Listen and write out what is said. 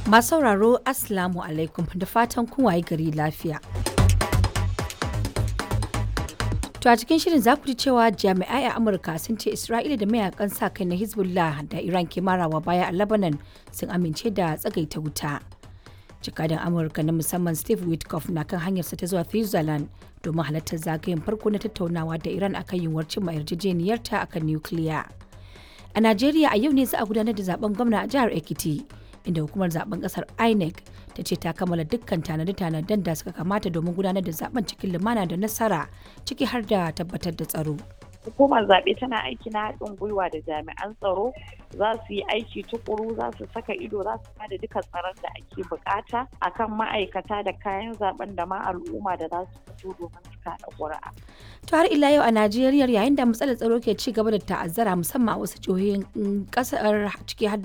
Masu sauraro Assalamu alaikum da fatan kun waye gari lafiya. To a cikin shirin za ku ji cewa jami'ai a Amurka sun ce Isra'ila da mayakan sa kai na Hezbollah da Iran ke marawa baya a Lebanon sun amince da tsagaita wuta. Jikadan Amurka na musamman Steve Witkoff na kan hanyarsa ta zuwa Switzerland domin halartar zagayen farko na tattaunawa da Iran akan yiwuwar cimma yarjejeniyarta akan nukiliya. A Najeriya a yau ne za a gudanar da zaben gwamna a jihar Ekiti. inda hukumar zaben kasar inec ta ce ta kammala dukkan tanade-tanaden da suka kamata domin gudanar da zaben cikin lumana da nasara ciki har da tabbatar da tsaro hukumar zaɓe tana aiki na haɗin gwiwa da jami'an tsaro za su yi aiki tukuru za su saka ido za su bada duka tsaron da ake bukata akan ma'aikata da kayan zaben da ma al'umma da za su fito domin su kaɗa ƙuri'a. to har ila yau a najeriya yayin da matsalar tsaro ke ci gaba da ta'azzara musamman a wasu jihohin kasar ciki har